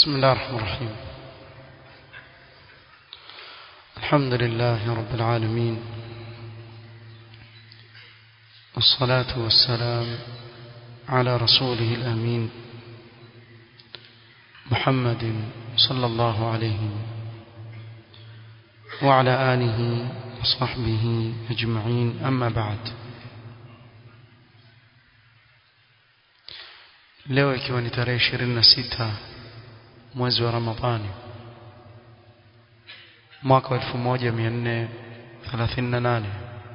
بسم الله الرحمن الرحيم الحمد لله رب العالمين والصلاة والسلام على رسوله الأمين محمد صلى الله عليه وعلى آله وصحبه أجمعين أما بعد leo ikiwa ni tarehe 26 mwezi wa Ramadhani mwaka wa 1438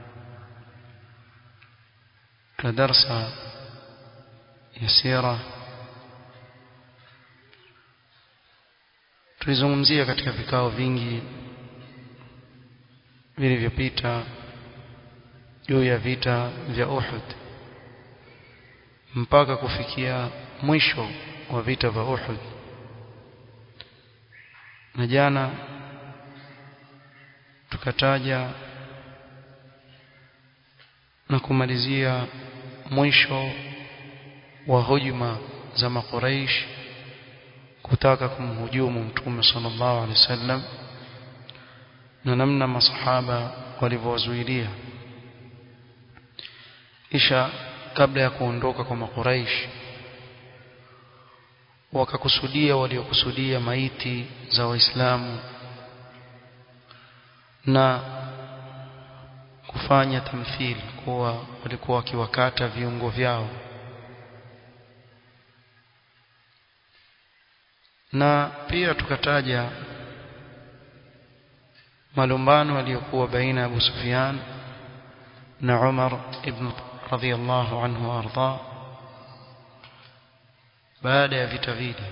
na darsa ya sira tulizungumzia katika vikao vingi vilivyopita juu ya vita vya Uhud mpaka kufikia mwisho wa vita vya Uhud na jana tukataja na kumalizia mwisho wa hujuma za makuraish kutaka kumhujumu mtume sallallahu alaihi wasallam na namna masahaba walivyowazuilia kisha kabla ya kuondoka kwa makuraish wakakusudia waliokusudia maiti za waislamu na kufanya tamthili kuwa walikuwa wakiwakata viungo vyao na pia tukataja malumbano yaliyokuwa baina ya Abu Sufyan na Umar ibn radhiyallahu anhu arda baada ya vita vile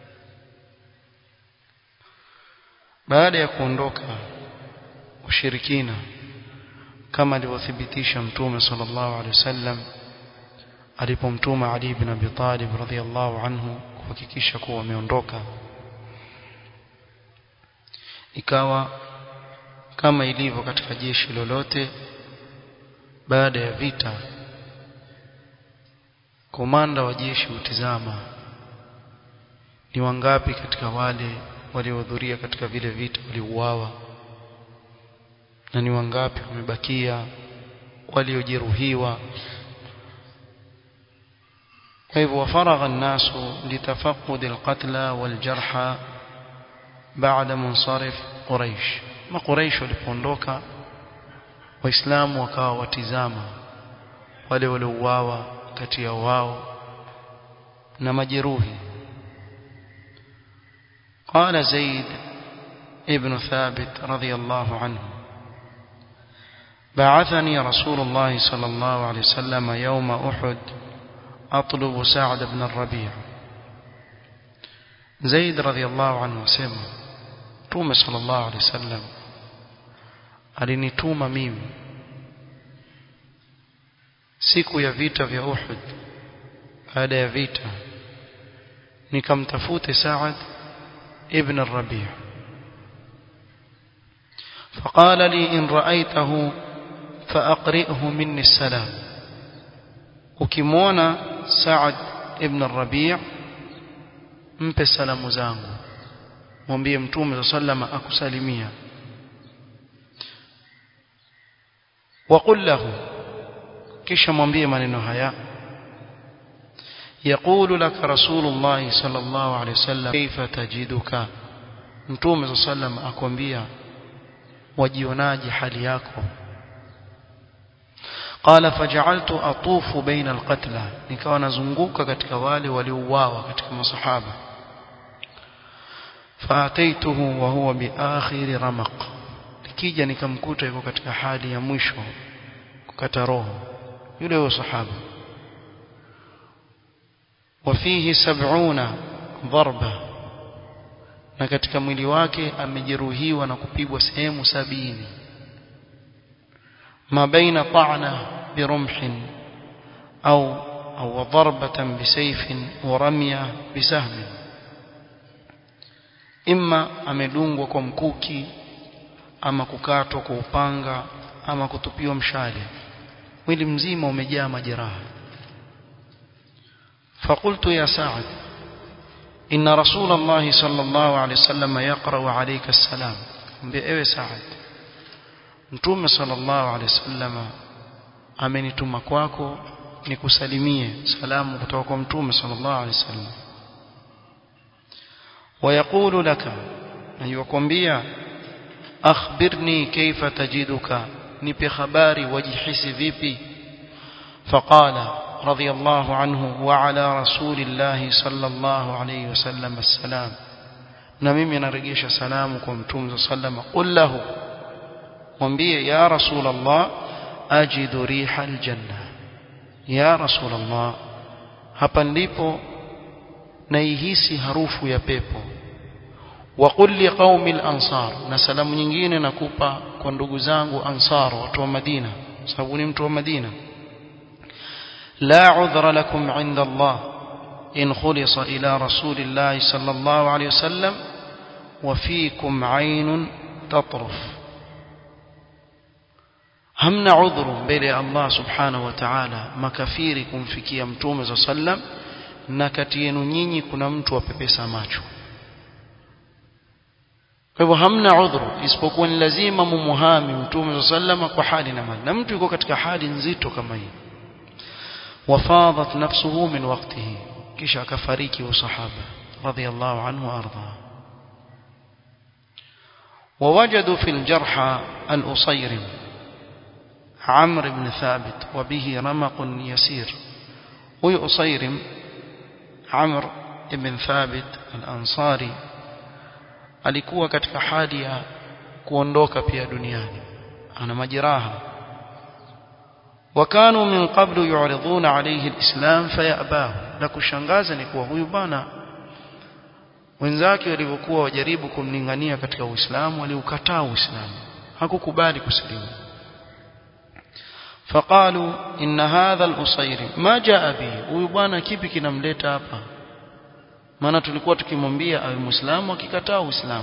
baada ya kuondoka ushirikina kama alivyothibitisha mtume sallallahu alaihi wasallam alipomtuma Ali ibn Abi Talib radhiyallahu anhu kuhakikisha kuwa wameondoka ikawa kama ilivyo katika jeshi lolote baada ya vita komanda wa jeshi hutizama ni wangapi katika wale waliohudhuria katika vile vita waliuawa na ni wangapi wamebakia waliojeruhiwa kwa hivyo wafaragha الناس لتفقد القتلى والجرحى بعد منصرف قريش ما قريش walipoondoka waislamu wakawa watizama wale waliouawa kati ya wao na majeruhi قال زيد ابن ثابت رضي الله عنه بعثني رسول الله صلى الله عليه وسلم يوم أحد أطلب سعد بن الربيع زيد رضي الله عنه سمع توم صلى الله عليه وسلم alinituma mimi siku ya vita vya Uhud baada ya vita nikamtafute Saad ibn al-Rabi' فقال لي إن رأيته فأقرئه مني السلام ukimwona Saad ibn al-Rabi' mpe salamu zangu mwambie mtume sallama akusalimia وقل له kisha mwambie maneno haya يقول لك رسول الله صلى الله عليه وسلم كيف تجدك mtume صلى الله عليه وسلم akwambia wajionaje hali yako قال فجعلت اطوف بين القتلى nikawa nazunguka katika wale waliouawa katika masahaba فاتيته وهو باخر رمق nikija nikamkuta yuko katika hali ya mwisho kukata roho yule huyo sahaba wafihi sab'una dharba na katika mwili wake amejeruhiwa na kupigwa sehemu sabini ma baina ta'na birumhin au au darbatan bisayfin wa ramya bisahmin imma amedungwa kwa mkuki ama kukatwa kwa upanga ama kutupiwa mshale mwili mzima umejaa majeraha فقلت يا سعد إن رسول الله صلى الله عليه وسلم يقرأ عليك السلام بأي سعد متوم صلى الله عليه وسلم amenituma kwako nikusalimie salamu kutoka kwa mtume sallallahu alaihi wasallam ويقول لك أيوكمبيا أخبرني كيف تجدك نبي خباري وجحس فيبي فقال رضي الله عنه وعلى رسول الله صلى الله عليه وسلم السلام نميمي نرجيش سلامكم توم صلى الله عليه وسلم قل له mwambie ya rasul allah ajidu riha aljanna ya rasul allah hapa ndipo naihisi harufu ya pepo wa qul li qaumi al-ansar na salamu nyingine nakupa kwa ndugu zangu ansar watu wa Madina sababu ni mtu wa Madina la udhra lakum inda Allah in khulisa ila rasulillah sallallahu alayhi wasallam wa fiikum aynun tatruf hamna udhuru mbele ya Allah subhanahu wa ta'ala makafiri kumfikia mtume za sallam na kati yenu nyinyi kuna mtu apepesa macho kwa hivyo hamna udhuru isipokuwa ni lazima mumuhami mtume sallama kwa hali na mali na mtu yuko katika hali nzito kama hii wafadat nafsuhu min waqtihi kisha akafariki usahaba radiyallahu anhu warda ووجدوا في الجرحى الأصيرم عمرو بن ثابت وبه رمق يسير هو أصيرم عمرو بن ثابت الأنصاري alikuwa katika hali ya kuondoka pia duniani ana majeraha wakanu min qablu yu'riduna alayhi alislam fayabahu la kushangaza ni kuwa huyu bana wenzake walivyokuwa wajaribu kumlingania katika uislamu waliukataa uislamu hakukubali kusilimu فقالوا إن هذا الأصير ما جاء به huyu bwana kipi kinamleta hapa maana tulikuwa tukimwambia awe muislamu akikataa uislamu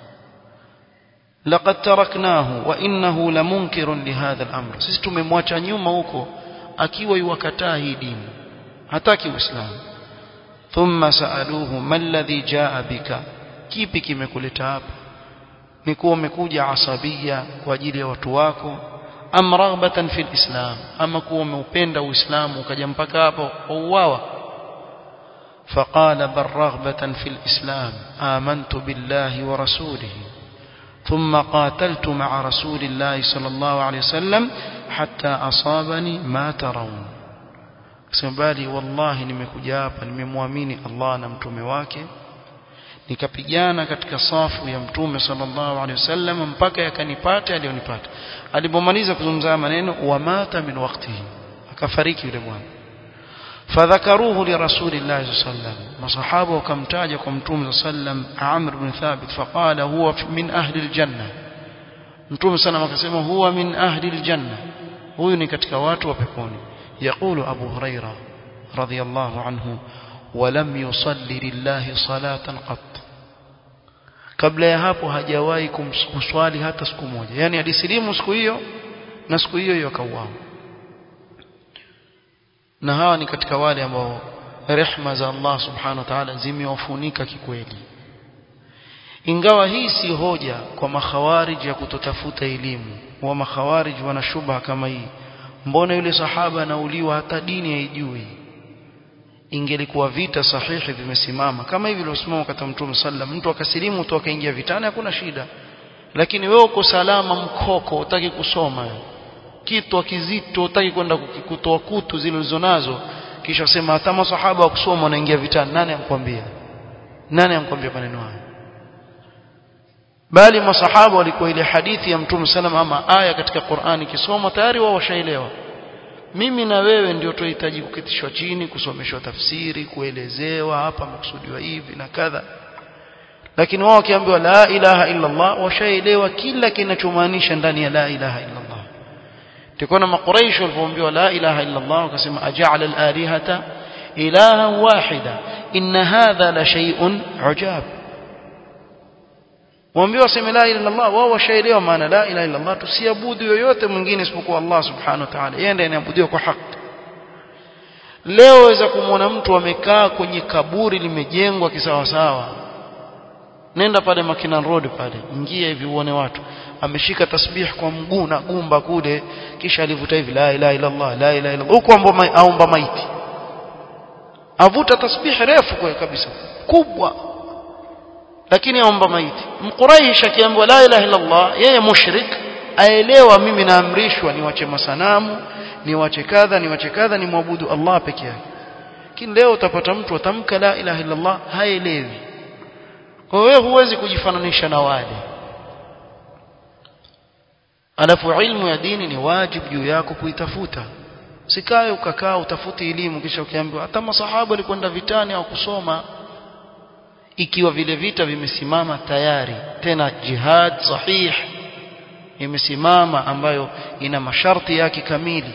laqad taraknahu wa innahu lamunkirun lihadha al-amr sisi tumemwacha nyuma huko akiwa yuwakataa hii dini hataki uislamu thumma saaluhu man alladhi jaa bika kipi kimekuleta hapa ni kuwa umekuja asabia kwa ajili ya watu wako am raghbatan fil islam ama kuwa umeupenda uislamu ukaja mpaka hapo uwawa فقال بل رغبة في الإسلام آمنت بالله ورسوله ثم قاتلت مع رسول الله صلى الله عليه وسلم حتى أصابني ما ترون سبالي والله nimekuja hapa nimemwamini Allah na mtume wake nikapigana katika safu ya mtume sallallahu alaihi wasallam mpaka yakanipata alionipata alipomaliza kuzungumza maneno wa mata min waqtihi akafariki yule bwana فذكروه لرسول الله صلى الله عليه وسلم مصحابه وكمتاج كمتوم صلى الله عليه وسلم عمرو بن ثابت فقال هو من أهل الجنة متوم صلى الله عليه وسلم هو من أهل الجنة huyu ni katika watu wa peponi يقول أبو هريرة رضي الله عنه ولم يصلي لله صلاة قط kabla ya hapo hajawahi kuswali hata siku moja yani alisilimu siku hiyo na siku hiyo hiyo akauawa na hawa ni katika wale ambao rehma za Allah subhanahu wa ta'ala zimewafunika kikweli ingawa hii si hoja kwa makhawarij ya kutotafuta elimu wa makhawarij wana shubha kama hii mbona yule sahaba anauliwa hata dini haijui ingelikuwa vita sahihi vimesimama kama hivi vilivyosimama katika mtume sallam mtu akasilimu tu akaingia vitani hakuna shida lakini wewe uko salama mkoko utaki kusoma kitu kizito utaki kwenda kutoa kutu zile ulizonazo kisha sema hata masahaba wa kusoma wanaingia vitani nani amkwambia nani amkwambia maneno hayo bali masahaba walikuwa ile hadithi ya mtume sallam ama aya katika Qur'ani kisoma tayari wao washaelewa mimi na wewe ndio tunahitaji kukitishwa chini kusomeshwa tafsiri kuelezewa hapa makusudiwa hivi na kadha lakini wao wakiambiwa la ilaha illa Allah washaelewa kila kinachomaanisha ndani ya la ilaha illa Allah tukona makuraish walipoambiwa la ilaha illa Allah wakasema aja'ala al-alihata ilaha wahida inna hadha la shay'un ujab waambiwa waseme la ilaha illa Allah wao washaelewa maana la ilaha illa Allah tusiabudu yoyote mwingine isipokuwa Allah subhanahu wa ta'ala yeye ndiye anayeabudiwa kwa haki leo waweza kumwona mtu amekaa kwenye kaburi limejengwa kisawasawa nenda pale Makinan Road pale ingia hivi uone watu ameshika tasbih kwa mguu na gumba kule kisha alivuta hivi la ilaha illa Allah la ilaha illa huko aomba maiti avuta tasbih refu kwa kabisa kubwa lakini aomba maiti mquraish akiambiwa la ilaha illa Allah yeye mushrik aelewa mimi naamrishwa niwache masanamu niwache kadha niwache kadha nimwabudu Allah peke yake lakini leo utapata mtu atamka la ilaha illa Allah haelewi kwa hiyo huwezi kujifananisha na wale alafu ilmu ya dini ni wajibu juu yako kuitafuta sikae ukakaa utafuti elimu kisha ukiambiwa hata masahaba walikwenda vitani au kusoma ikiwa vile vita vimesimama tayari tena jihad sahih imesimama ambayo ina masharti yake kamili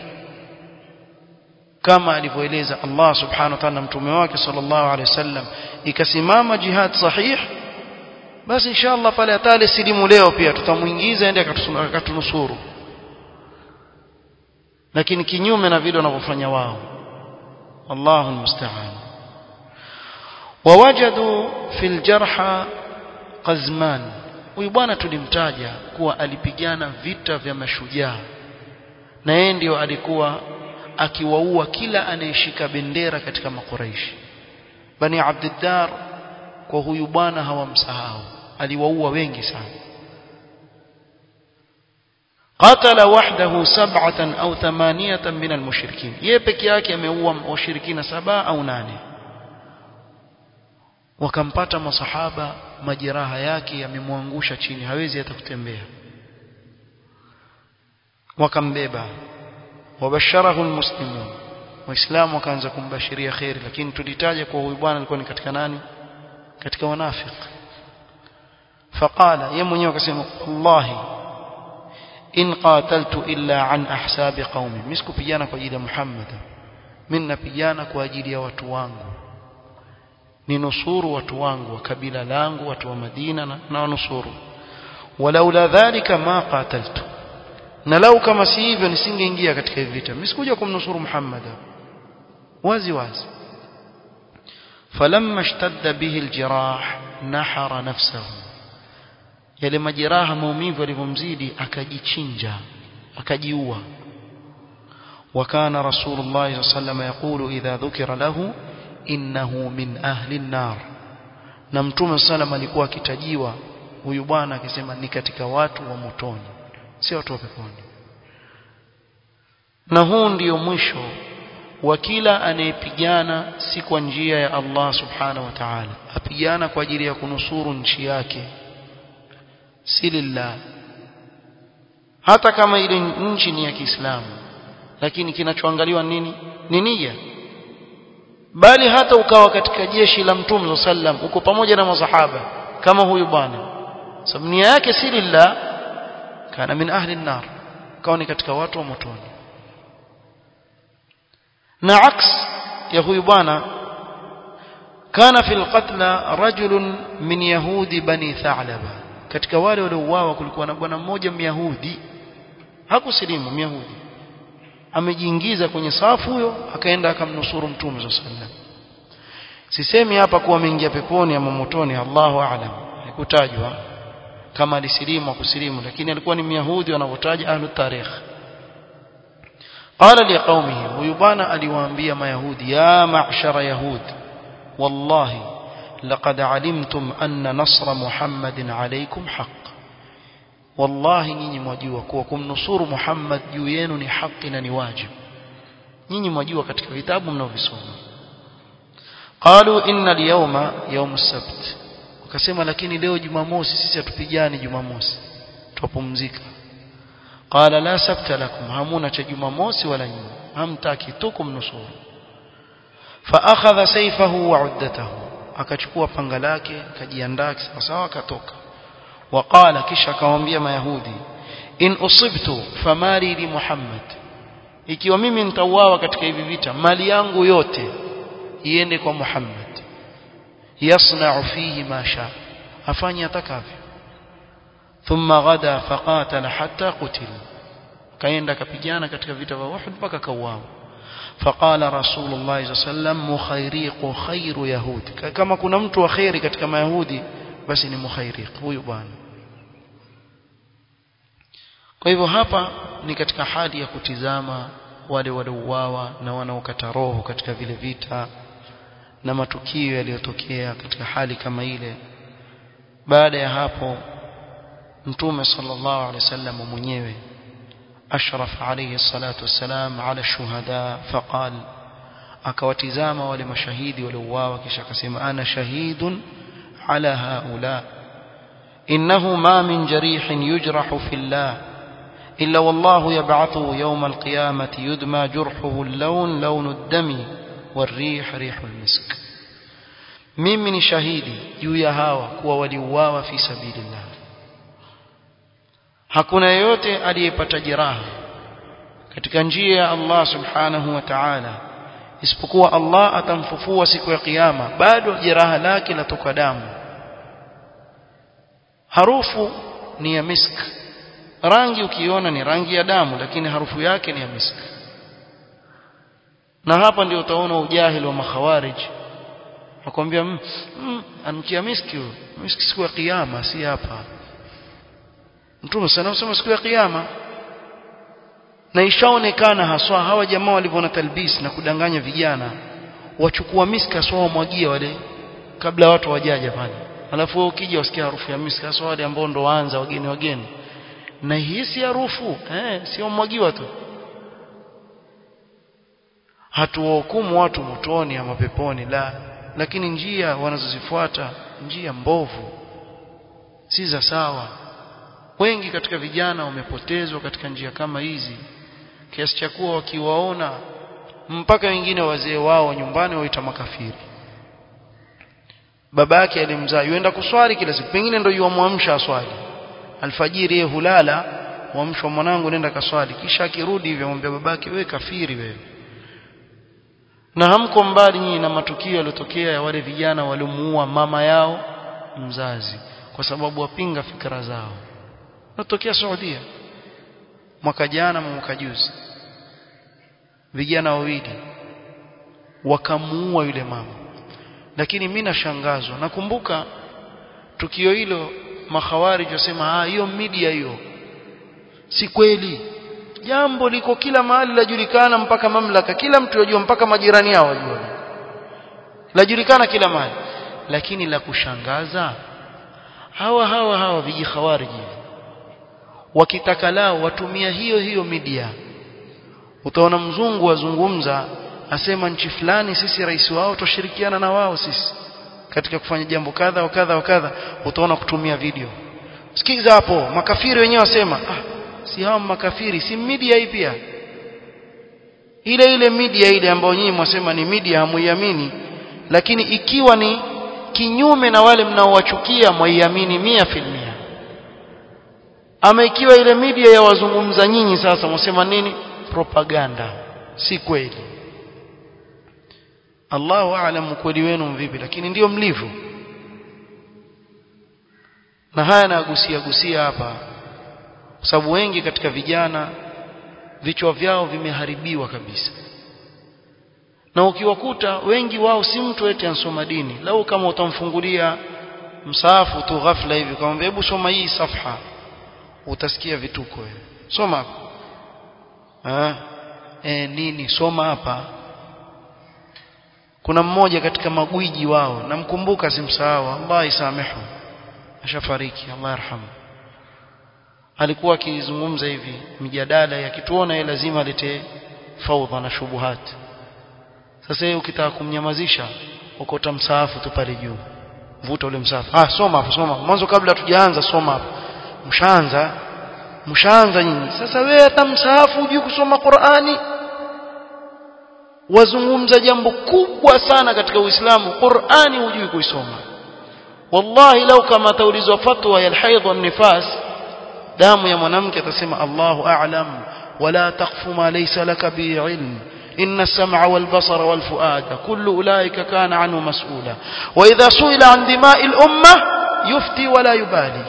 kama alivyoeleza Allah subhanahu wa ta'ala mtume wake sallallahu alaihi wasallam ikasimama jihad sahih basi inshallah pale atale silimu leo pia tutamuingiza aende akatunusuru lakini kinyume na vile wanavyofanya wao wallahu almusta'an wawajadu fil jarha qazman huyu bwana tulimtaja kuwa alipigana vita vya mashujaa na yeye ndio alikuwa akiwaua kila anayeshika bendera katika makuraishi bani abdiddar kwa huyu bwana hawamsahau aliwaua wengi sana قتل وحده سبعة أو ثمانية من المشركين يبك yake ameua washirikina saba au nane wakampata masahaba majeraha yake yamemwangusha chini hawezi hata kutembea wakambeba wabasharahu almuslimun waislamu wakaanza kumbashiria khairi lakini tulitaja kwa huyu bwana alikuwa ni katika nani katika wanafiki faqala yeye mwenyewe akasema wallahi in qataltu illa an ahsabi qaumi misikupigana kwa ajili ya Muhammad mimi napigana kwa ajili ya watu wangu ninusuru watu wangu wa kabila langu watu wa Madina na, na wanusuru walaula dhalika ma qataltu na lau kama si hivyo nisingeingia katika hivi vita mimi sikuja kumnusuru Muhammad wazi wazi falamma ishtadda bihi aljirah nahara nafsahu yale majeraha maumivu yalivyomzidi akajichinja akajiua وكان رسول الله صلى الله عليه وسلم يقول إذا ذكر له إنه من أهل النار na mtume sallam alikuwa akitajiwa huyu bwana akisema ni katika watu wa motoni si watu wa peponi na huu ndio mwisho wa kila anayepigana si kwa njia ya Allah subhanahu wa ta'ala apigana kwa ajili ya kunusuru nchi yake si lillah hata kama ile nchi ni ya Kiislamu lakini kinachoangaliwa nini ni nia bali hata ukawa katika jeshi la mtume sallam uko pamoja na masahaba kama huyu bwana sababu nia yake si lillah kana min ahli an-nar kawa ni katika watu wa motoni na aks ya huyu bwana kana fil qatla rajulun min yahudi bani tha'laba katika wale waliouawa kulikuwa na bwana mmoja myahudi hakusilimu myahudi amejiingiza kwenye safu huyo akaenda akamnusuru mtume sallallahu sisemi hapa kuwa ameingia peponi ama motoni Allahu a'lam haikutajwa kama alisilimu kusilimu lakini alikuwa ni myahudi wanavyotaja ahlu tarikh qala liqaumihi huyu bwana aliwaambia mayahudi ya ma'shara yahud wallahi laqad alimtum anna nasra muhammadin alaykum haqq wallahi nyinyi mwajua kuwa kumnusuru Muhammad juu yenu ni haki na ni wajibu nyinyi mwajua katika vitabu mnaovisoma qalu inna al-yawma yawm as-sabt wakasema lakini leo jumamosi sisi hatupigani jumamosi tupumzika qala la sabta lakum hamuna cha jumamosi wala nyinyi hamtaki tu kumnusuru fa akhadha sayfahu wa uddatahu akachukua panga lake akajiandaa sawa sawa akatoka وقال kisha akamwambia mayahudi in usibtu famali li muhammad ikiwa mimi nitauawa katika hivi vita mali yangu yote iende kwa muhammad yasna'u fihi ma sha afanye atakavyo thumma ghada faqatala hatta qutil kaenda kapigana katika vita vya Uhud mpaka kauawa فقال رسول الله صلى الله عليه وسلم مخيريق خير يهود كما كنا mtu wa khairi katika mayahudi basi ni mukhairiq huyu bwana kwa hivyo hapa ni katika hali ya kutizama wale waliouawa na wanaokata roho katika vile vita na matukio yaliyotokea katika hali kama ile baada ya hapo mtume sallallahu alaihi wasallam mwenyewe ashraf alayhi salatu wassalam ala shuhada faqal akawatizama wale mashahidi waliouawa kisha akasema ana shahidun ala haula innahu ma min jarihin yujrahu fillah إلا والله يبعثه يوم القيامة يدمى جرحه اللون لون الدم والريح ريح المسك mimi ni shahidi juu ya hawa kuwa waliuawa fi sabilillah hakuna yeyote aliyepata jeraha katika njia ya Allah subhanahu wa ta'ala isipokuwa Allah atamfufua siku ya kiyama bado jeraha lake latoka damu harufu ni ya misk rangi ukiona ni rangi ya damu lakini harufu yake ni ya misk na hapa ndio utaona ujahili wa makhawarij nakwambia mm, mm, anukia miski huyo miski siku ya kiyama si hapa mtume sana usema siku ya kiyama na ishaonekana haswa hawa jamaa walivyoona talbis na kudanganya vijana wachukua miski haswa wamwagia wale kabla watu wajaja pale alafu wewe ukija usikia harufu ya miski haswa wale ambao ndo waanza wageni wageni na hii si harufu eh sio mwagiwa tu hatuwahukumu watu motoni ama peponi la lakini njia wanazozifuata njia mbovu si za sawa wengi katika vijana wamepotezwa katika njia kama hizi kiasi cha kuwa wakiwaona mpaka wengine wazee wao nyumbani waita makafiri baba yake alimzaa yuenda kuswali kila siku pengine ndio yuamwamsha aswali alfajiri yeye hulala mwamsho mwanangu nenda kaswali kisha akirudi hivyo amwambia babake wewe kafiri wewe na hamko mbali nyinyi na matukio yaliyotokea ya wale vijana waliomuua mama yao mzazi kwa sababu wapinga fikra zao natokea Saudia mwaka jana mwaka juzi vijana wawili wakamuua yule mama lakini mimi nashangazwa nakumbuka tukio hilo makhawarij wasema ah hiyo media hiyo si kweli jambo liko kila mahali lajulikana mpaka mamlaka kila mtu yajua mpaka majirani yao wajua lajulikana kila mahali lakini la kushangaza hawa hawa hawa viji khawariji wakitaka lao watumia hiyo hiyo media utaona mzungu azungumza asema nchi fulani sisi rais wao tushirikiana na wao sisi katika kufanya jambo kadha wa kadha wa kadha utaona kutumia video sikiza hapo makafiri wenyewe wasema ah si hao makafiri si media hii pia ile ile media ile ambayo nyinyi mwasema ni media hamuiamini lakini ikiwa ni kinyume na wale mnaowachukia mwaiamini mia filmia ama ikiwa ile media ya wazungumza nyinyi sasa mwasema nini propaganda si kweli Allahu aalam kweli wenu vipi lakini ndiyo mlivyo na haya nagusia gusia hapa kwa sababu wengi katika vijana vichwa vyao vimeharibiwa kabisa na ukiwakuta wengi wao si mtu eti ansoma dini lau kama utamfungulia msaafu tu ghafla hivi kama hebu soma hii safha utasikia vituko wewe soma hapa eh nini soma hapa kuna mmoja katika magwiji wao namkumbuka simsahau Allah isamehu ashafariki Allah yarhamu alikuwa akizungumza hivi mjadala yakituona yeye lazima alete faudha na shubuhat sasa yeye ukitaka kumnyamazisha ukota msaafu tu pale juu vuta ule msaafu ah soma hapo soma mwanzo kabla tujaanza soma hapo mshaanza mshaanza nyinyi sasa wewe hata msaafu hujui kusoma Qur'ani wazungumza jambo kubwa sana katika Uislamu Qur'ani hujui kuisoma wallahi lau kama taulizwa fatwa ya alhaidh wan nifas damu ya mwanamke atasema Allahu a'lam wala taqfu ma laysa laka bi ilm إن السمع والبصر والفؤاد كل أولئك كان عنه مسؤولا وإذا سئل عن دماء الأمة يفتي ولا يبالي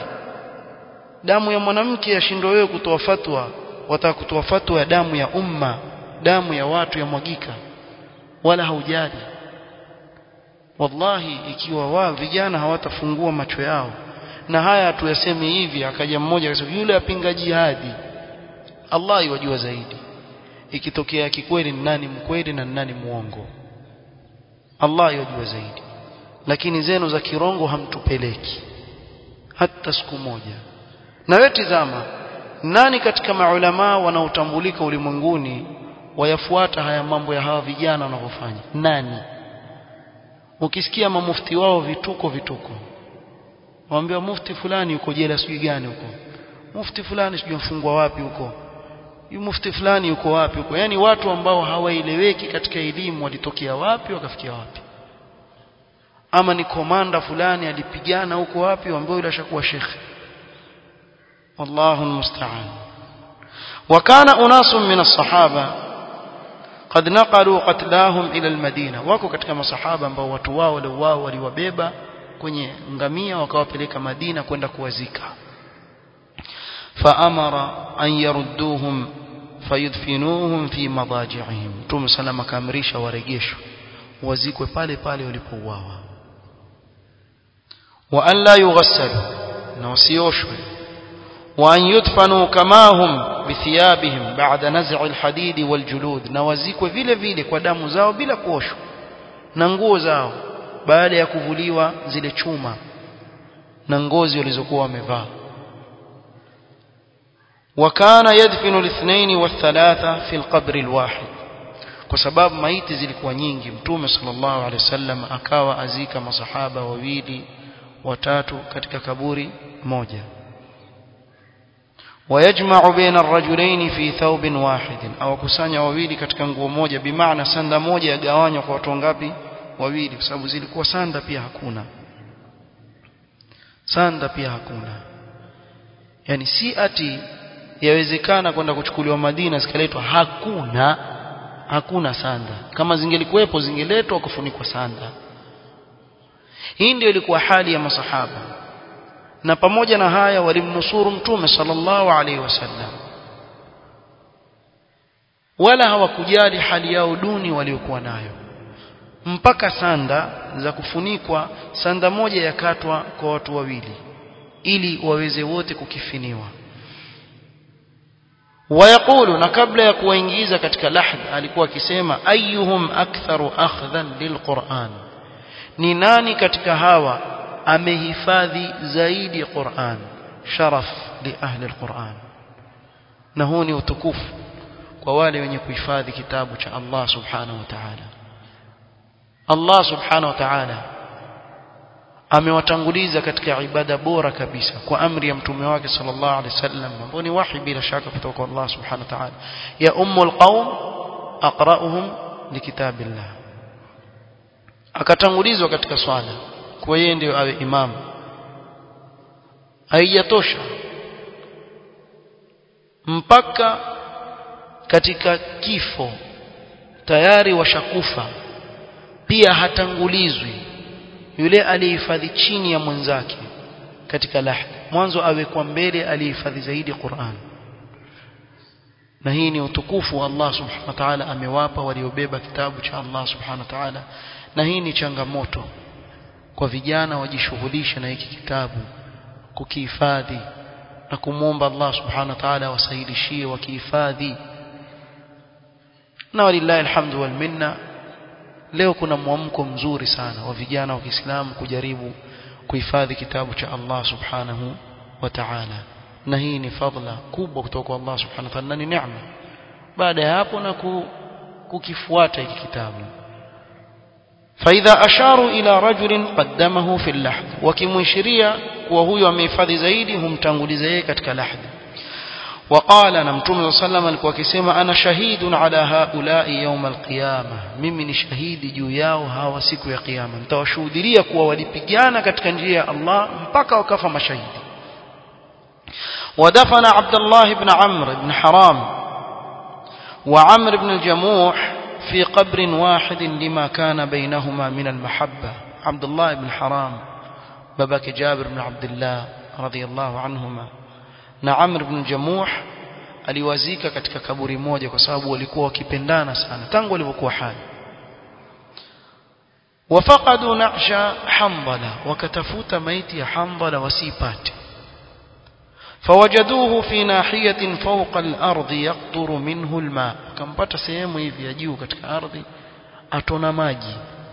damu ya mwanamke yashindwa wewe kutoa fatwa wataka kutoa fatwa ya damu ya umma damu ya watu yamwagika wala haujali wallahi ikiwa wao vijana hawatafungua macho yao na haya tuyaseme hivi akaja mmoja akasema yule apinga jihadi Allah yajua zaidi ikitokea kikweli ni nani mkweli na nani muongo Allah yajua zaidi lakini zenu za kirongo hamtupeleki hata siku moja na wewe tizama nani katika maulama wanaotambulika ulimwenguni wayafuata haya mambo ya hawa vijana wanavyofanya nani ukisikia mamufti wao vituko vituko waambia mufti fulani yuko jela sijui gani huko mufti fulani sijui mfungwa wapi huko yu mufti fulani yuko wapi huko yani watu ambao hawaeleweki katika elimu walitokea wapi wakafikia wapi ama ni komanda fulani alipigana huko wapi ambao yule ashakuwa shekhe wallahu almusta'an وكان أناس من الصحابة قد نقلوا قتلاهم إلى المدينة wako katika masahaba ambao watu wao wale wao waliwabeba kwenye ngamia wakawapeleka Madina kwenda kuwazika فأمر أن يردوهم فيدفنوهم في مضاجعهم Mtume salama kaamrisha warejeshwe wazikwe pale pale walipouawa wa an la yughassalu na wasioshwe wa an yudfanu kama hum bithiyabihim ba'da naz'i alhadid waljulud na wazikwe vile vile kwa damu zao bila kuoshwa na nguo zao baada ya kuvuliwa zile chuma na ngozi walizokuwa wamevaa وكان يدفن الاثنين والثلاثة في القبر الواحد kwa sababu maiti zilikuwa nyingi mtume sallallahu alaihi wasallam akawa azika masahaba wawili watatu katika kaburi moja ويجمع بين الرجلين في ثوب واحد au kusanya wawili katika nguo moja bimaana sanda moja yagawanywa kwa watu ngapi wawili kwa sababu zilikuwa sanda pia hakuna sanda pia hakuna yani si ati yawezekana kwenda kuchukuliwa Madina zikaletwa hakuna hakuna sanda kama zingelikuwepo zingeletwa kufunikwa sanda hii ndio ilikuwa hali ya masahaba na pamoja na haya walimnusuru mtume sallallahu alaihi wasallam wala hawakujali hali yao duni waliokuwa nayo mpaka sanda za kufunikwa sanda moja yakatwa kwa watu wawili ili waweze wote kukifiniwa wayaqulu na kabla ya kuwaingiza katika lahd alikuwa akisema ayyuhum aktharu akhdhan lilquran ni nani katika hawa amehifadhi zaidi Qur'an sharaf li ahli alquran na huu ni utukufu kwa wale wenye kuhifadhi kitabu cha Allah subhanahu wa ta'ala Allah subhanahu wa ta'ala amewatanguliza katika ibada bora kabisa kwa amri ya mtume wake sallallahu alaihi wasallam ambao ni wahi bila shaka kutoka kwa Allah subhanahu wa ta'ala ya ummul qaum aqra'uhum likitabillah akatangulizwa katika swala kwa yeye ndio awe imam haijatosha mpaka katika kifo tayari washakufa pia hatangulizwi yule aliyehifadhi chini ya mwenzake katika lahd mwanzo awekwa mbele aliyehifadhi zaidi Qur'an na hii ni utukufu wa Allah subhanahu wa ta'ala amewapa waliobeba kitabu cha Allah subhanahu wa ta'ala na hii ni changamoto kwa vijana wajishughulishe na hiki kitabu kukihifadhi na kumwomba Allah subhanahu wa ta'ala wasaidishie wakihifadhi na walillahi alhamdu wal minna leo kuna mwamko mzuri sana wa vijana wa Kiislamu kujaribu kuhifadhi kitabu cha Allah subhanahu wa ta'ala na hii ni fadla kubwa kutoka kwa Allah subhanahu wa ta'ala na ni neema baada ya hapo na kukifuata hiki kitabu فإذا أشاروا إلى رجل قدمه في اللحد وكمشريا وهو amehifadhi zaidi humtanguliza yeye katika lahd وقال na mtume صلى الله عليه alikuwa akisema ana shahidun ala haula'i yawm alqiyama mimi ni shahidi juu yao hawa siku ya kiyama nitawashuhudia kuwa walipigana katika njia ya Allah mpaka wakafa mashahidi ودفن عبد الله بن عمرو بن حرام وعمرو بن الجموح في قبر واحد لما كان بينهما من المحبة عبد الله بن حرام باباك جابر بن عبد الله رضي الله عنهما نعمر بن جموح aliwazika katika kaburi moja kwa sababu walikuwa wakipendana sana tangu walivyokuwa hai wafaqadu na'sha hanbala wakatafuta maiti ya hanbala wasipate فوجدوه في ناحية فوق الأرض يقطر منه الماء كم pata sehemu hivi ya juu katika ardhi atona maji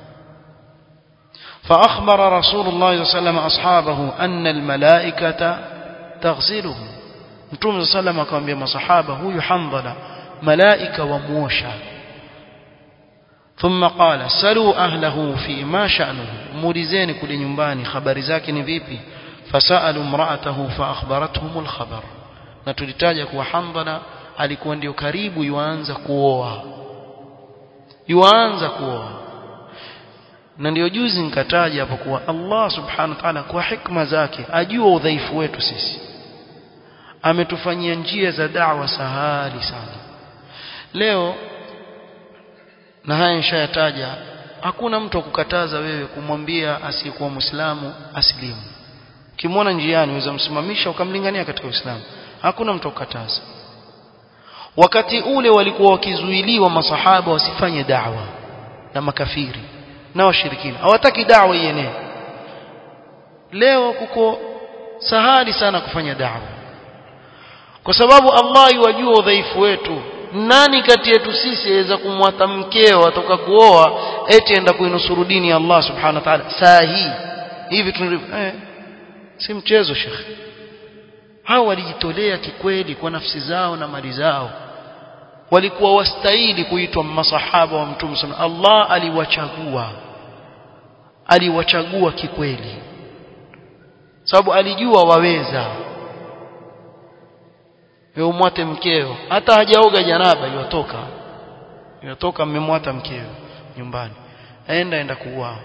فأخبر رسول الله صلى الله عليه وسلم أصحابه أن الملائكة تغسله Mtume صلى الله عليه وسلم akamwambia masahaba huyu Hamdala malaika wamuosha ثم قال سلوا أهله في ما شأنه مولizeni kule nyumbani habari zake ni vipi fasalu imra'atahu faakhbarathum alkhabar na tulitaja kuwa Hamdala alikuwa ndio karibu yuanza kuoa yuanza kuoa na ndio juzi nikataja hapo kuwa Allah subhanahu wa ta'ala kwa hikma zake ajua udhaifu wetu sisi ametufanyia njia za da'wa sahali sana leo na haya nishayataja hakuna mtu akukataza wewe kumwambia asiyekuwa muislamu asilimu ukimwona njiani unaweza msimamisha ukamlingania katika uislamu hakuna mtu akukataza wakati ule walikuwa wakizuiliwa masahaba wasifanye da'wa na makafiri na washirikina hawataki da'wa ienee leo kuko sahali sana kufanya da'wa kwa sababu Allah yajua udhaifu wetu nani kati yetu sisi aweza kumwata mkeo atoka kuoa eti enda kuinusuru dini ya Allah subhanahu wa ta'ala saa hii hivi tunalivyo eh, si mchezo shekhi hao walijitolea kikweli kwa nafsi zao na mali zao walikuwa wastahili kuitwa masahaba wa mtume sana Allah aliwachagua aliwachagua kikweli sababu alijua waweza wewe umwate mkeo hata hajaoga janaba yotoka yotoka mmemwata mkeo nyumbani aenda enda kuuao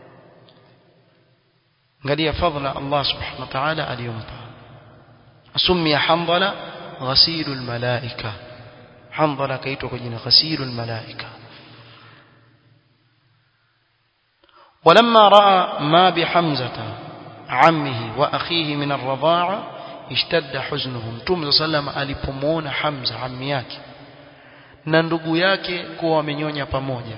angalia fadhila Allah subhanahu wa ta'ala aliyompa asumia handala ghasilul malaika handala kaitwa kwa jina ghasilul malaika ولما راى ما بحمزه عمه واخيه من الرضاعه اشتد حزنه mtume sallam alipomuona Hamza ammi yake na ndugu yake kuwa wamenyonya pamoja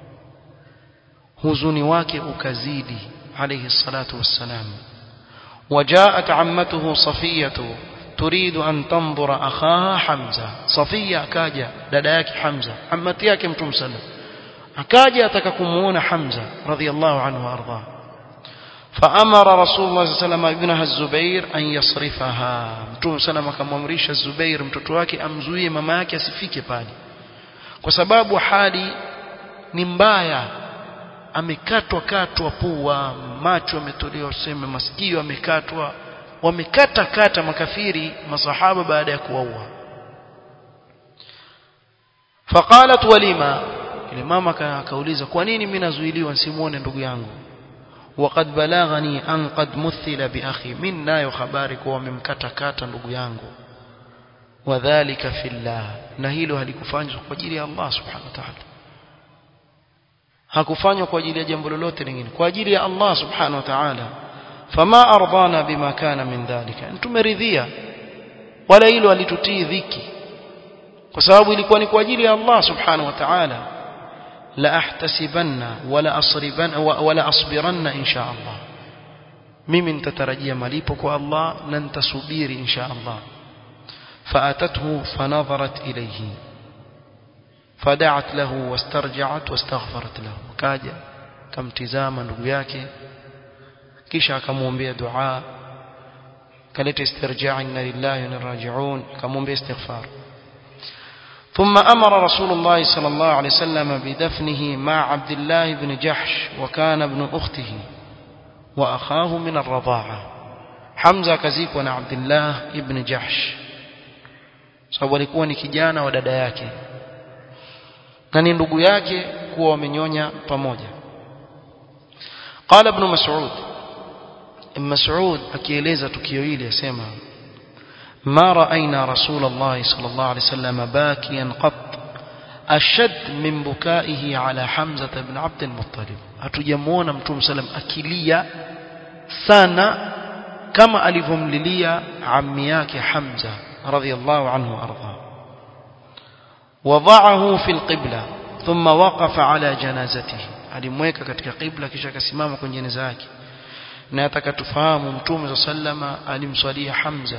huzuni wake ukazidi alayhi salatu wassalam وجاءت عمته صفية تريد أن تنظر أخاها حمزة صفية أكاجا دداك حمزة عمتي yake mtume sallam akaja atakakumuona Hamza radhiyallahu anhu arda فأمر رسول الله صلى الله عليه وسلم ابنها الزبير أن يصرفها mtume sallam akamwamrisha Zubair mtoto wake amzuie mama yake asifike pale kwa sababu hali ni mbaya amekatwa katwa pua macho ametolewa sema masikio amekatwa wamekata kata makafiri masahaba baada ya kuwaua faqalat walima ile mama akauliza kwa nini mimi nazuiliwa nsimuone ndugu yangu وقد بلغني أن قد مثل بأخي من nayo habari kuwa wamemkata kata ndugu yangu wadhālika fillah na hilo halikufanywa kwa ajili ya Allah subhanahu wa ta'ala hakufanywa kwa ajili ya jambo lolote lingine kwa ajili ya Allah subhanahu wa ta'ala fama ardana bima kana min dhalika tumeridhia wala hilo alitutii dhiki kwa sababu ilikuwa ni kwa ajili ya Allah subhanahu wa ta'ala la ahtasibanna wala asriban wala asbiranna insha Allah mimi nitatarajia malipo kwa Allah na nitasubiri insha Allah فأتته فنظرت إليه فدعت له واسترجعت واستغفرت له كاجا كم تزاما ndugu yake kisha akamwombea dua kaleta istirjaa inna lillahi wa inna raji'un akamwombea istighfar ثم أمر رسول الله صلى الله عليه وسلم بدفنه مع عبد الله بن جحش وكان ابن أخته وأخاه من الرضاعة حمزة كزيك ونا عبد الله بن جحش sababu alikuwa ni kijana wa dada yake na ni ndugu yake kuwa wamenyonya pamoja qala ibn mas'ud ibn mas'ud akieleza tukio hili asema ما رأينا رسول الله صلى الله عليه وسلم باكيا قط أشد من بكائه على حمزة بن عبد المطلب أتجمعون متوم سلم أكليا سانا كما ألفهم لليا عمياك حمزة رضي الله عنه وأرضاه وضعه في القبلة ثم وقف على جنازته alimweka katika qibla kisha akasimama kwenye jeneza yake na atakatufahamu mtume sallama alimswalia Hamza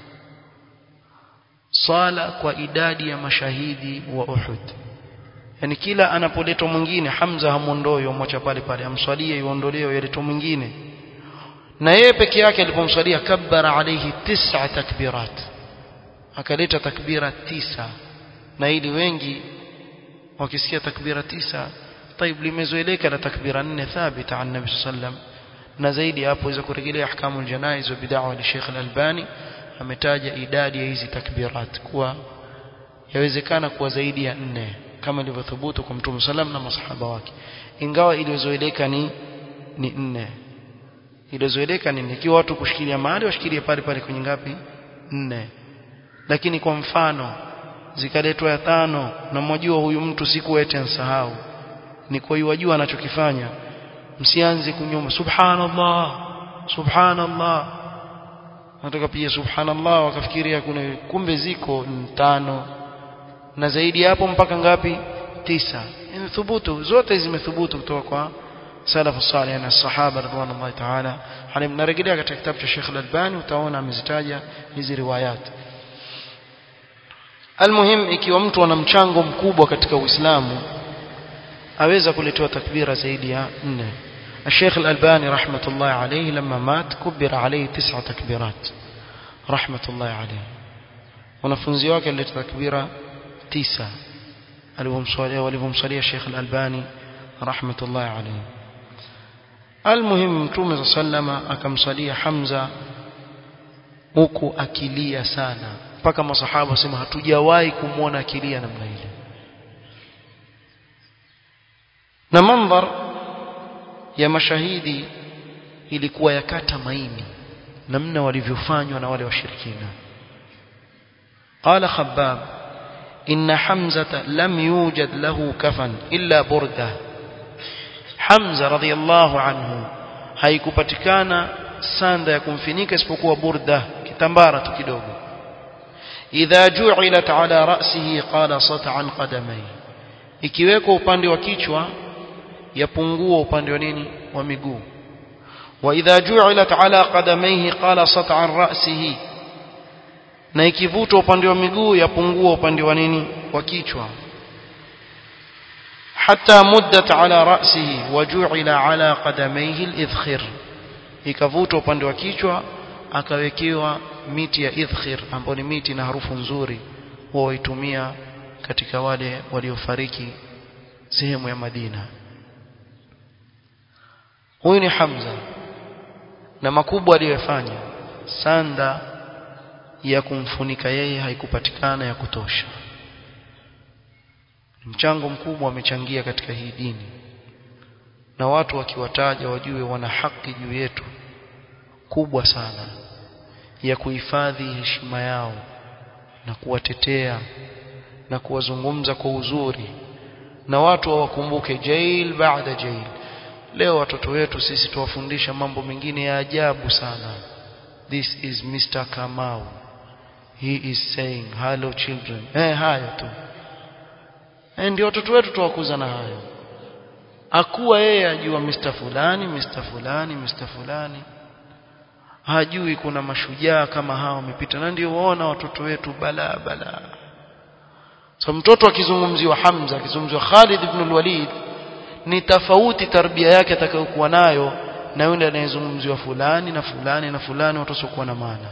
sala kwa idadi ya mashahidi wa Uhud yani kila anapoletwa mwingine Hamza hamuondoi yomwacha pale pale amswalie iondolewe yaletwa mwingine na yeye peke yake alipomswalia kabbara alayhi tis'a takbirat akaleta takbira tisa na ili wengi wakisikia takbira tisa طيب limezoeleka na takbira nne thabita an nabi sallam na zaidi hapo iweza kurejelea ahkamu aljanaiz wa bid'a wa Sheikh al-Albani ametaja idadi ya hizi takbirat kuwa yawezekana kuwa zaidi ya nne kama ilivyothubutu kwa Mtume sallam na masahaba wake ingawa iliyozoeleka ni ni nne iliyozoeleka ni ikiwa watu kushikilia mahali washikilie pale pale kwenye ngapi nne lakini kwa mfano zikaletwa ya tano na mwajua huyu mtu siku ete ansahau ni kwa hiyo wajua anachokifanya msianze kunyuma subhanallah subhanallah nataka pia subhanallah wakafikiria kuna kumbe ziko tano na zaidi hapo mpaka ngapi tisa imethubutu zote zimethubutu kutoka kwa salafu salih na sahaba radhiallahu ta'ala halim narejelea katika kitabu cha Sheikh Al-Albani utaona amezitaja hizi riwayat almuhim ikiwa mtu ana mchango mkubwa katika Uislamu aweza kuletewa takbira zaidi ya nne الشيخ الألباني رحمة الله عليه لما مات كبر عليه تسع تكبيرات رحمة الله عليه wanafunzi wake alileta takbira tisa alivyomswalia walivyomswalia Sheikh Al-Albani rahmatullahi alayhi almuhim mtume sallama akamswalia Hamza huku akilia sana mpaka masahaba wasema hatujawahi kumwona akilia namna ile na mandhar ya mashahidi ilikuwa yakata maini namna walivyofanywa na wale washirikina قال خباب إن حمزة لم يوجد له كفن إلا بردة حمزة رضي الله عنه haikupatikana sanda ya kumfinika isipokuwa burda kitambara tu kidogo idha ju'ilat ala ra'sihi qala sat'an qadamai ikiwekwa upande wa kichwa yapungua upande wa nini wa miguu wa idha ju'ilat ala qadamaihi qala sat'an ra'sihi na ikivutwa upande wa miguu yapungua upande wa nini wa kichwa حتى مدت على رأسه وجعل على قدميه الإذخر ikavutwa upande wa kichwa akawekewa miti ya idhkhir ambayo ni miti na harufu nzuri huwa waitumia katika wale waliofariki sehemu ya Madina huyu ni Hamza na makubwa aliyofanya sanda ya kumfunika yeye haikupatikana ya kutosha mchango mkubwa amechangia katika hii dini na watu wakiwataja wajue wana haki juu yetu kubwa sana ya kuhifadhi heshima yao na kuwatetea na kuwazungumza kwa uzuri na watu wawakumbuke jail baada jail leo watoto wetu sisi tuwafundisha mambo mengine ya ajabu sana this is Mr. Kamau he is saying hello children eh hayo tu eh ndio watoto wetu tuwakuza na hayo akuwa yeye ajua Mr. fulani Mr. fulani Mr. fulani hajui kuna mashujaa kama hao wamepita na ndio waona watoto wetu bala bala so mtoto akizungumziwa Hamza akizungumziwa Khalid ibn al-Walid ni tofauti tarbia yake atakayokuwa nayo na yule anayezungumziwa fulani na fulani na fulani watu wasiokuwa na maana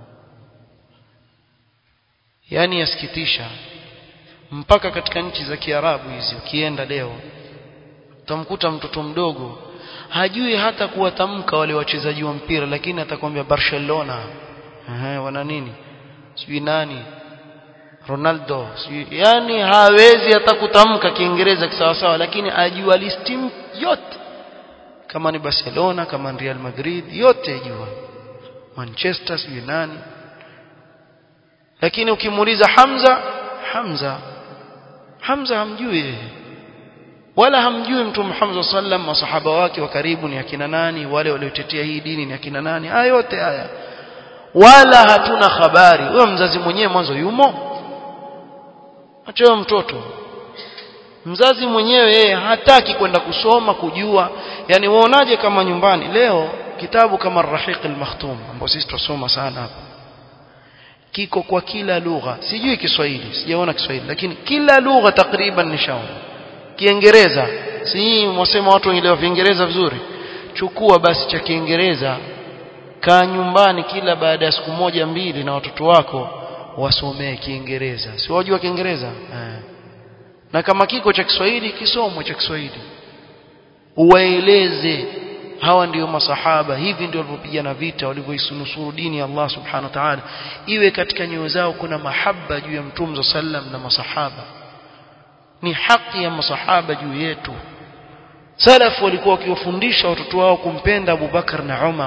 yani yasikitisha mpaka katika nchi za Kiarabu hizi ukienda leo utamkuta mtoto mdogo hajui hata kuwatamka wale wachezaji wa mpira lakini atakwambia Barcelona ehe wana nini sijui nani Ronaldo sijui yani hawezi hata kutamka Kiingereza kisawasawa lakini ajua listi yote kama ni Barcelona kama ni Real Madrid yote ajua Manchester sijui nani lakini ukimuuliza Hamza Hamza Hamza hamjui yeye wala hamjui mtume Muhammad sallam masahaba wake wa karibu ni akina nani wale waliotetea hii dini ni akina nani haya yote haya wala hatuna habari huyo mzazi mwenyewe mwanzo yumo achoyo mtoto mzazi mwenyewe yeye hataki kwenda kusoma kujua yani waonaje kama nyumbani leo kitabu kama Rahiq al-Makhtum ambao sisi tusoma sana hapa kiko kwa kila lugha sijui Kiswahili sijaona Kiswahili lakini kila lugha takriban nishaona Kiingereza si mwasema watu wanaelewa Kiingereza vizuri chukua basi cha Kiingereza kaa nyumbani kila baada ya siku moja mbili na watoto wako wasomee Kiingereza si wajua Kiingereza eh. na kama kiko cha Kiswahili kisomwe cha Kiswahili uwaeleze hawa ndio masahaba hivi ndio walivyopigana vita walivyoisunusuru dini ya Allah subhanahu wa ta'ala iwe katika nyoyo zao kuna mahaba juu ya mtume sallam na masahaba ni haki ya masahaba juu yetu salaf walikuwa wakiwafundisha watoto wao kumpenda Abu Bakar na Umar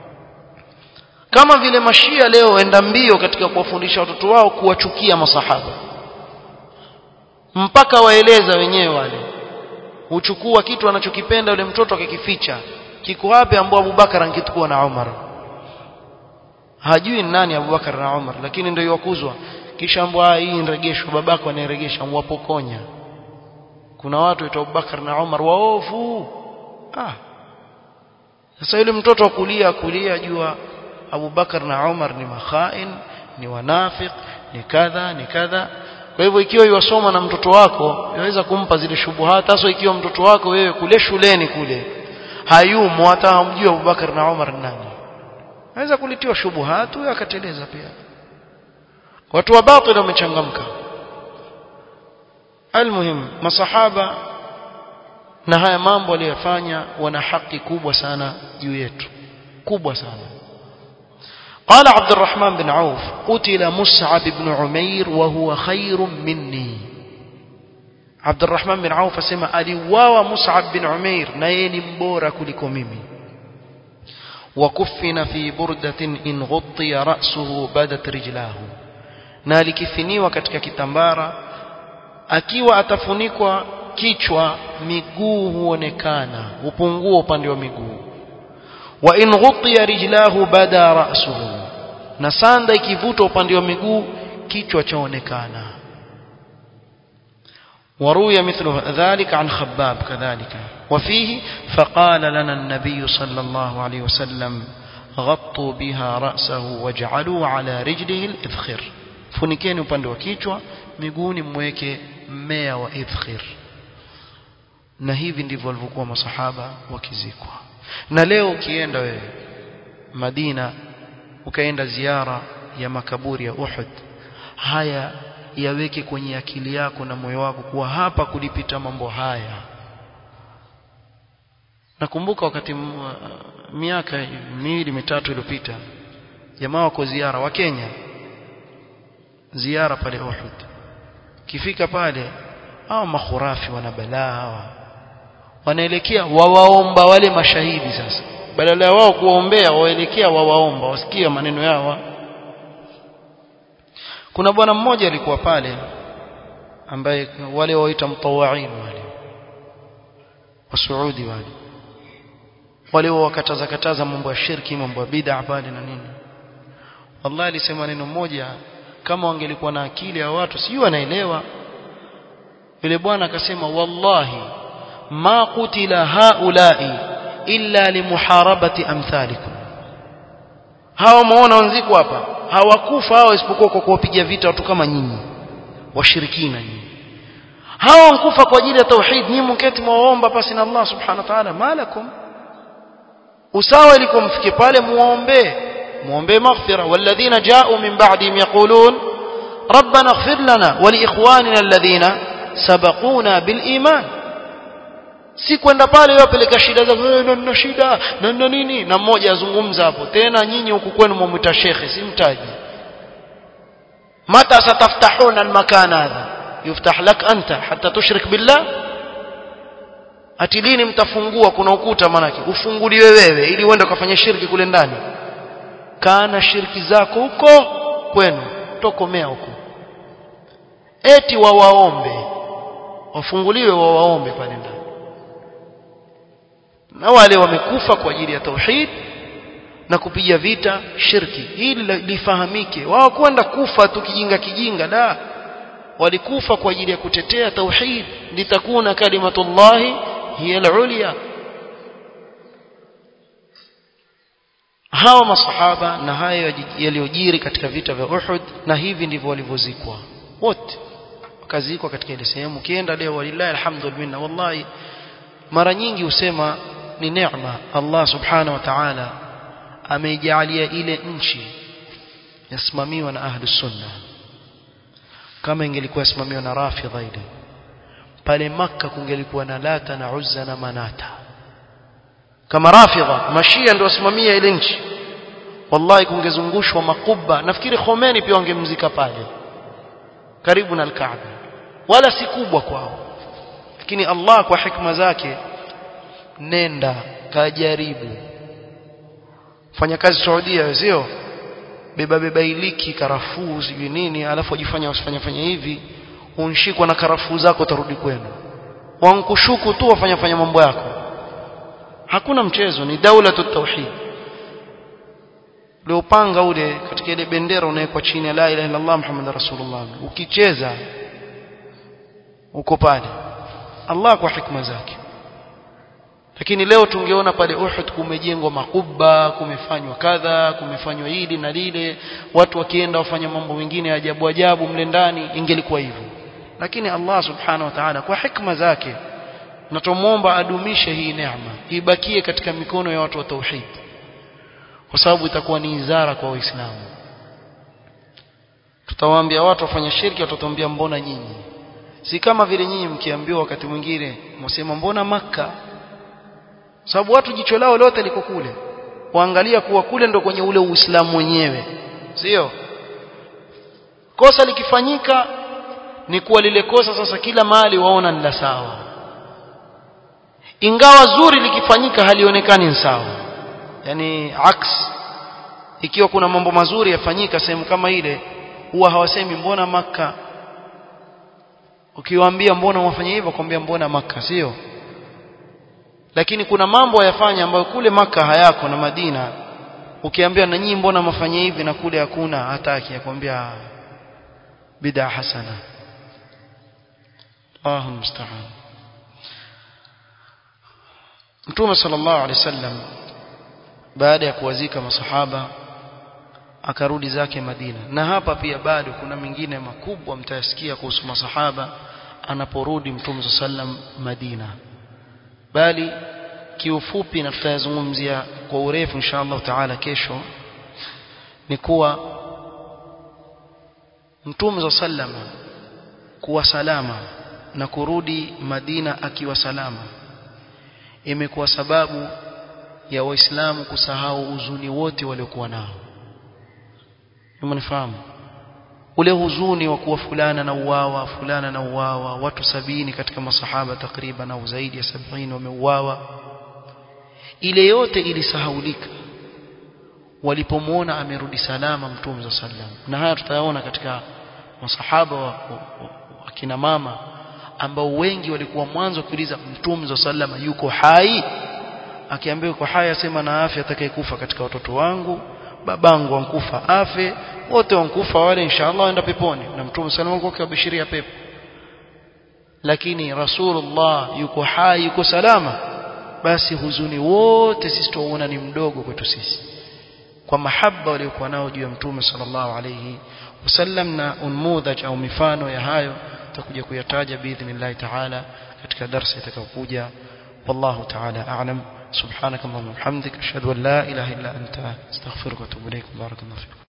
kama vile mashia leo waenda mbio katika kuwafundisha watoto wao kuwachukia masahaba mpaka waeleza wenyewe wale huchukua kitu anachokipenda yule mtoto akikificha kiko wapi ambao Abubakar angechukua na Umar hajui nani Abubakar na Umar lakini ndio yakuzwa kisha ambwa hii niregeshwa babako anayeregesha mwapokonya kuna watu waitwa Abubakar na Umar waovu ah sasa yule mtoto wa kulia kulia jua Abubakar na Umar ni makhain ni wanafik ni kadha ni kadha kwa hivyo ikiwa yuwasoma na mtoto wako yaweza kumpa zile shubuhata hasa ikiwa mtoto wako wewe kule shuleni kule hayumo hata hamjui Abubakar na Umar nani anaweza kulitiwa shubuhatu huyo akateleza pia watu wa batil wamechangamka almuhim masahaba na haya mambo aliyofanya wana haki kubwa sana juu yetu kubwa sana قال عبد الرحمن بن عوف قتل مصعب بن عمير وهو خير مني عبد الرحمن بن عوف اسمع aliuawa Mus'ab bin Umair na yeye ni mbora kuliko mimi وكفن في بردة إن غطي رأسه بدت رجلاه na alikifiniwa katika kitambara akiwa atafunikwa kichwa miguu huonekana upungua upande wa miguu wa in ghutiya rijlahu bada ra'suhu na sanda ikivutwa upande wa miguu kichwa chaonekana وروي مثل ذلك عن خباب كذلك وفيه فقال لنا النبي صلى الله عليه وسلم غطوا بها رأسه واجعلوا على رجله الإذخر funikeni upande wa kichwa miguuni mweke mmea wa idkhir na hivi ndivyo walivyokuwa masahaba wakizikwa na leo ukienda wewe Madina ukaenda ziara ya makaburi ya Uhud haya yaweke kwenye akili yako na moyo wako kuwa hapa kulipita mambo haya nakumbuka wakati miaka miwili mitatu iliyopita jamaa wako ziara wa Kenya ziara pale Uhud kifika pale hao makhurafi wana balaa hawa wanaelekea wawaomba wale mashahidi sasa badala ya wao kuwaombea waelekea wawaomba wasikie maneno yao kuna bwana mmoja alikuwa pale ambaye wale waita mtawain wale wasuudi wale wale wakataza kataza mambo ya shirki mambo ya bid'a pale na nini wallahi alisema neno moja kama wangelikuwa na akili ya watu sijui wanaelewa yule bwana akasema wallahi ma qutila haulai illa limuharabati amthalikum hawa muona wenziko hapa hawakufa hao isipokuwa kwa kuwapiga vita watu kama nyinyi washirikina nyinyi hawa wankufa kwa ajili ya tauhid nyinyi mketi mwaomba pasi na Allah subhanahu wa ta'ala malakum usawa ilikuwa mfike pale muombe muombe maghfira walladhina ja'u min ba'dihim yaqulun ربنا اغفر لنا ولإخواننا الذين سبقونا بالإيمان si kwenda pale wapeleka shida za na nina shida na nina nini na mmoja azungumza hapo tena nyinyi huku kwenu mwamwita shekhe si mtaji mata sataftahuna almakan hadha yuftah lak anta hatta tushrik billah ati lini mtafungua kuna ukuta manake ufunguliwe wewe ili uende ukafanya shirki kule ndani kana shirki zako huko kwenu tokomea huko eti wawaombe wafunguliwe wawaombe pale ndani na wale wamekufa kwa ajili ya tauhid na kupiga vita shirki hili lifahamike wao kwenda kufa tu kijinga kijinga la walikufa kwa ajili ya kutetea tauhid litakuna kalimatullahi hiya al-ulya hawa masahaba na hayo yaliyojiri katika vita vya Uhud na hivi ndivyo walivyozikwa wote wakazikwa katika ile sehemu ukienda leo walillahi alhamdulillah wallahi mara nyingi husema ni neema Allah subhanahu wa ta'ala ameijalia ile nchi yasimamiwa na ahlus sunna kama ingelikuwa yasimamiwa na rafidha ile pale maka kungelikuwa na lata na uzza na manata kama rafidha mashia ndio wasimamia ile nchi wallahi kungezungushwa makuba nafikiri Khomeini pia wangemzika pale karibu na al-Kaaba wala si kubwa kwao lakini Allah kwa hikma zake nenda kajaribu fanya kazi Saudia sio beba beba iliki karafuu sijui nini alafu wajifanya usifanya fanya hivi unshikwa na karafuu zako utarudi kwenu wankushuku tu wafanya fanya mambo yako hakuna mchezo ni daula tauhid uliopanga ule katika ile bendera unawekwa chini ya la ilaha illallah muhammad rasulullah ukicheza uko pale Allah kwa hikma zake lakini leo tungeona pale Uhud kumejengwa makuba kumefanywa kadha kumefanywa hili na lile watu wakienda wafanya mambo mengine ajabu ajabu mle ndani ingelikuwa hivyo lakini Allah subhanahu wa ta'ala kwa hikma zake na tumuomba adumishe hii neema ibakie katika mikono ya watu wa tauhid kwa sababu itakuwa ni izara kwa waislamu tutawaambia watu wafanya shirki watatuambia mbona nyinyi si kama vile nyinyi mkiambiwa wakati mwingine msema mbona maka sababu watu jicho lao lote liko kule waangalia kuwa kule ndo kwenye ule uislamu wenyewe sio kosa likifanyika ni kuwa lile kosa sasa kila mahali waona ni la sawa ingawa zuri likifanyika halionekani sawa yani aks ikiwa kuna mambo mazuri yafanyika sehemu kama ile huwa hawasemi mbona maka ukiwaambia mbona wafanya hivyo kwambia mbona maka sio lakini kuna mambo yafanya ambayo kule maka hayako na Madina ukiambia na nyinyi mbona mafanya hivi na kule hakuna hataki akwambia bid'a hasana Allahu musta'an Mtume sallallahu alaihi wasallam baada ya kuwazika masahaba akarudi zake Madina na hapa pia bado kuna mengine makubwa mtayasikia kuhusu masahaba anaporudi Mtume sallam Madina bali kiufupi na tutayazungumzia kwa urefu inshallah taala kesho ni kuwa Mtume sallam kuwa salama na kurudi Madina akiwa salama imekuwa sababu ya waislamu kusahau uzuni wote waliokuwa nao umenifahamu ule huzuni wa kuwa fulana na uwawa fulana na uwawa watu sabini katika masahaba takriban au zaidi ya sabini wameuawa ile yote ilisahaulika walipomwona amerudi salama mtume za sallam na haya tutayaona katika masahaba wa, wa, wa kina mama ambao wengi walikuwa mwanzo kuuliza mtume za sallam yuko hai akiambiwa yuko hai asema na afya atakayekufa katika watoto wangu babangu wankufa afe wote wankufa wale inshallah waenda peponi na mtume sallallahu alayhi wasallam akibashiria pepo lakini rasulullah yuko hai yuko salama basi huzuni wote sisi tuona ni mdogo kwetu sisi kwa mahaba waliokuwa nao juu ya mtume sallallahu alayhi wasallam na unmudhaj au mifano ya hayo tutakuja kuyataja biidhnillah taala katika darasa itakayokuja wallahu taala a'lam سبحانك اللهم وبحمدك اشهد ان لا اله الا انت استغفرك واتوب اليك بارك الله فيك